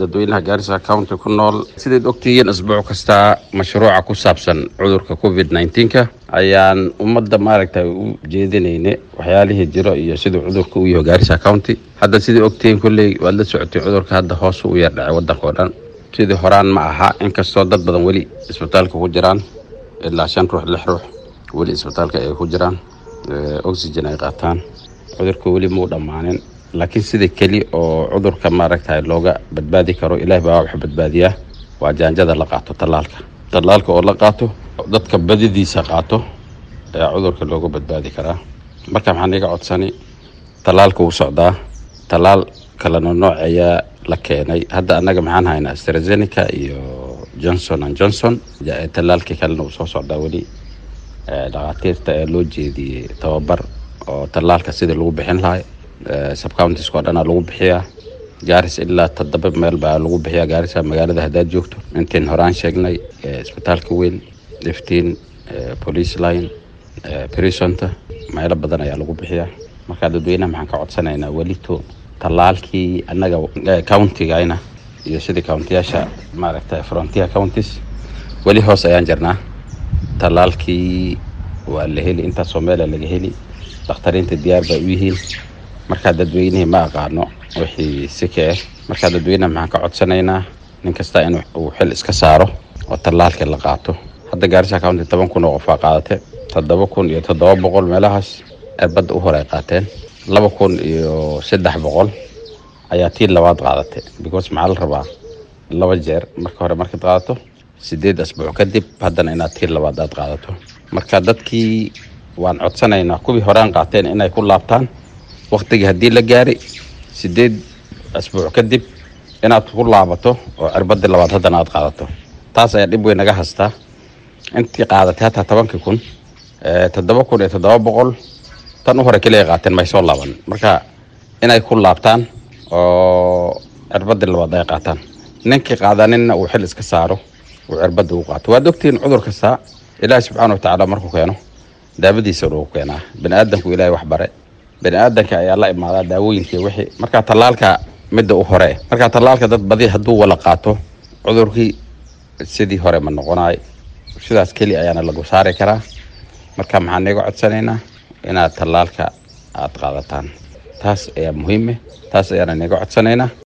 dadweynaha gaarisa county ku nool sidayd ogtihiin isbuuc kasta mashruuca ku saabsan cudurka covid nneteen-ka ayaan ummadda maaragtay u jeedinayne waxyaalihii jiro iyo siduu cudurka u yaho gaarisa county hadda sidai ogtihiin kolley waad la socotay cudurka hadda hoos u yar dhacay waddanka oo dhan sidii horaan ma aha inkastoo dad badan weli isbitaalka ku jiraan ilaa shan ruux lix ruux weli isbitaalka ay ku jiraan oxygen ay qaataan cudurka weli muu dhammaanin laakiin sida keli oo cudurka maaragtay looga badbaadi karo ilaahi baa wax badbaadiyaa waa jaanjada la qaato tallaalka tallaalka oo la qaato dadka badidiisa qaato ayaa cudurka looga badbaadi karaa marka maxaan iga codsani tallaalka wuu socdaa tallaal kalena nooc ayaa la keenay hadda annaga maxaan haynaa astrazeneca iyo johnson and johnson tallaalkii kalena wuu soo socdaa weli dhakhaatiirta ee loo jeediyey tababar oo tallaalka sidii lagu bixin lahay subcountiska oo dhanaa lagu bixiyaa gaaris ilaa toddoba meel baa lagu bixiyaa gaarisa magaalada haddaad joogto intiin horaan sheegnay isbitaalka weyn iftiin police line brisonta meelo badan ayaa lagu bixiyaa marka dadweynaha maxaan ka codsanaynaa welito tallaalkii annaga countigayna iyo sidii countiyaasha maaragtay frontier counties weli hoos ayaan jirnaa tallaalkii waa la heli intaasoo meela laga heli dakhtariinta diyaar bay u yihiin markaa dadweynihii ma aqaano wixii sika ah markaa dadweynaha maxaan ka codsanaynaa nin kasta in uu xil iska saaro oo tallaalkii la qaato hadda gaarisa county toban kun oo qofaa qaadate toddoba kun iyo toddoba boqol meelahaas erbadda u hore ay qaateen laba kun iyo saddex boqol ayaa tii labaad qaadatay because maxaa la rabaa laba jeer marka hore markaad qaadato sideed asbuuc kadib haddana inaad tii labaad aad qaadato marka dadkii waan codsanaynaa kuwii horaan qaateen inay ku laabtaan waktigii haddii la gaari sideed asbuuc kadib inaad ku laabato oo cirbadii labaad haddana aad qaadato taas ayaa dhib weyn naga hastaa intii qaadatay hataa tobankii kun toddoba kun iyo toddoba boqol tan u hore keliya qaateen may soo laaban marka inay ku laabtaan oo cirbadii labaad ay qaataan ninkii qaadaninna uu xil iska saaro uu cirbadda u qaato waad ogtihiin cudur kasta ilaahi subxaana watacaala markuu keeno daawadiisa lagu keenaa bani aadamku ilaahay wax bare bani aadanka ayaa la imaadaa daawooyinkii wixii marka tallaalka midda u hore marka tallaalka dad badi hadduu wala qaato cudurkii sidii hore ma noqonaay sidaas keli ayaana lagu saari karaa marka maxaan iga codsanaynaa inaad tallaalka aad qaadataan taas ayaa muhiime taas ayaana niga codsanaynaa